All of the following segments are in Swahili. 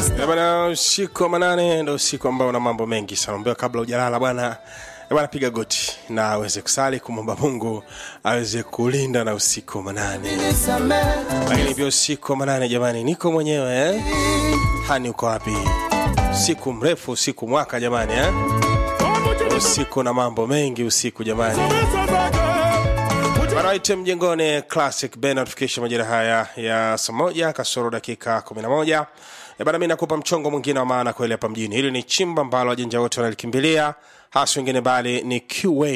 Eh, bwana usiku wa manane ndo usiku ambao una mambo mengi sana ambayo kabla ujalala bwana eh, bwana piga goti na aweze kusali kumwomba mungu aweze kulinda na usiku wa manane lakini pia usiku wa manane jamani niko mwenyewe eh? hani uko wapi usiku mrefu usiku mwaka jamani eh? usiku na mambo mengi usiku jamani Baraite mjengoni classic band tufikisha majira haya ya saa moja kasoro dakika 11 Eh, bana mi nakupa mchongo mwingine wa maana kweli hapa mjini hili ni chimba ambalo wajanja wote wanalikimbilia hasa wengine bali ni QA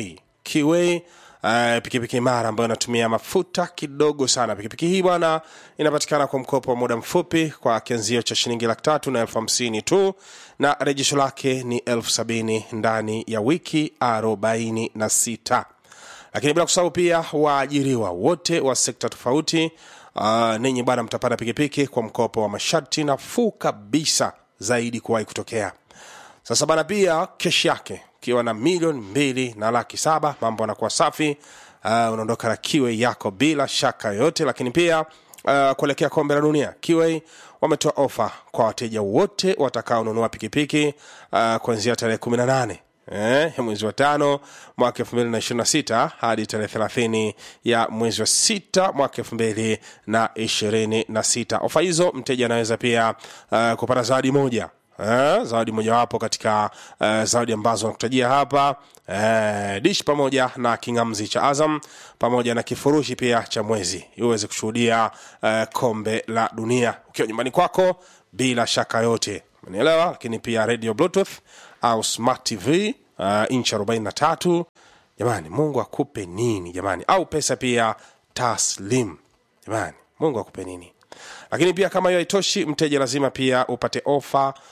QA Uh, pikipiki imara ambayo inatumia mafuta kidogo sana pikipiki hii bwana inapatikana kwa mkopo wa muda mfupi kwa kianzio cha shilingi laki tatu na elfu hamsini tu na rejesho lake ni elfu sabini ndani ya wiki arobaini na sita lakini bila kusahau pia waajiriwa wote wa sekta tofauti uh, ninyi bwana mtapata pikipiki kwa mkopo wa masharti nafuu kabisa zaidi kuwahi kutokea sasa bana pia keshi yake ukiwa na milioni mbili na laki saba mambo anakuwa safi uh, unaondoka na kiwe yako bila shaka yoyote lakini pia uh, kuelekea kombe la dunia kiwe wametoa ofa kwa wateja wote watakaonunua pikipiki uh, kuanzia tarehe 18 eh, ya mwezi wa tano mwaka elfu mbili na ishirini na sita hadi tarehe thelathini ya mwezi wa sita mwaka elfu mbili na ishirini na sita ofa hizo mteja anaweza pia uh, kupata zawadi moja Eh, zawadi mojawapo katika uh, zawadi ambazo nakutajia hapa eh, dish pamoja na kingamzi cha azam pamoja na kifurushi pia cha mwezi ili uweze kushuhudia uh, kombe la dunia ukiwa nyumbani kwako bila shaka yote umenielewa lakini pia radio bluetooth au smart tv uh, inchi 43 jamani mungu akupe nini jamani au pesa pia taslim jamani mungu akupe nini lakini pia kama hiyo haitoshi mteja lazima pia upate ofa uh,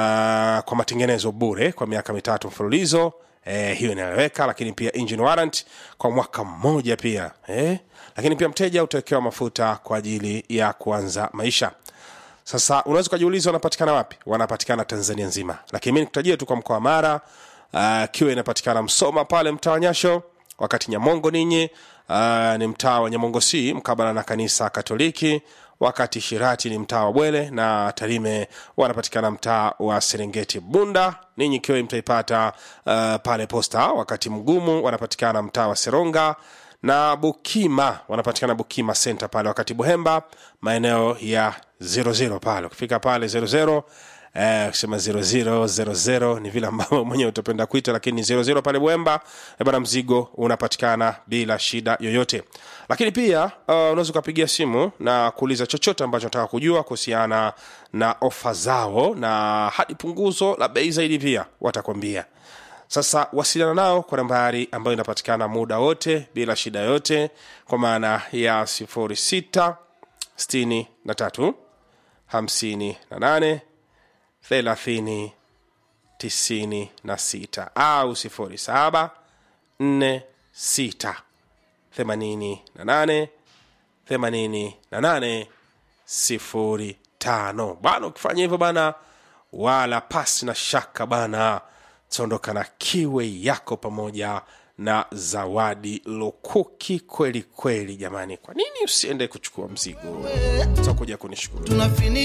kwa matengenezo bure kwa miaka mitatu mfululizo eh, hiyo inaeleweka lakini pia engine warrant kwa mwaka mmoja pia eh? lakini pia mteja utawekewa mafuta kwa ajili ya kuanza maisha sasa unaweza ukajiuliza wanapatikana wapi wanapatikana tanzania nzima lakini mi nikutajia tu kwa mkoa wa mara uh, kiwa inapatikana msoma pale mtaa wa nyasho wakati nyamongo ninyi uh, ni mtaa wa nyamongo c mkabala na kanisa katoliki wakati shirati ni mtaa wa bwele na tarime wanapatikana mtaa wa serengeti bunda ninyi kiwa mtaipata uh, pale posta wakati mgumu wanapatikana mtaa wa seronga na bukima wanapatikana bukima center pale wakati buhemba maeneo ya 00 pale ukifika pale 00 Eh, kusema 0000 ni vile ambavyo mwenyewe utapenda kuita lakini 00 pale bwemba eh, bana mzigo unapatikana bila shida yoyote lakini pia uh, unaweza ukapigia simu na kuuliza chochote ambacho nataka kujua kuhusiana na ofa zao na hadi punguzo la bei zaidi pia watakwambia sasa wasiliana nao kwa nambari ambayo inapatikana muda wote bila shida yote kwa maana ya 06 63 58 thelathini tisini na sita au sifuri saba nne sita themanini na nane themanini na nane sifuri tano bana ukifanya hivyo bana wala pasi na shaka bana taondoka na kiwe yako pamoja na zawadi lukuki kweli kweli jamani kwa nini usiende kuchukua mzigo utakuja kunishukuru tunafini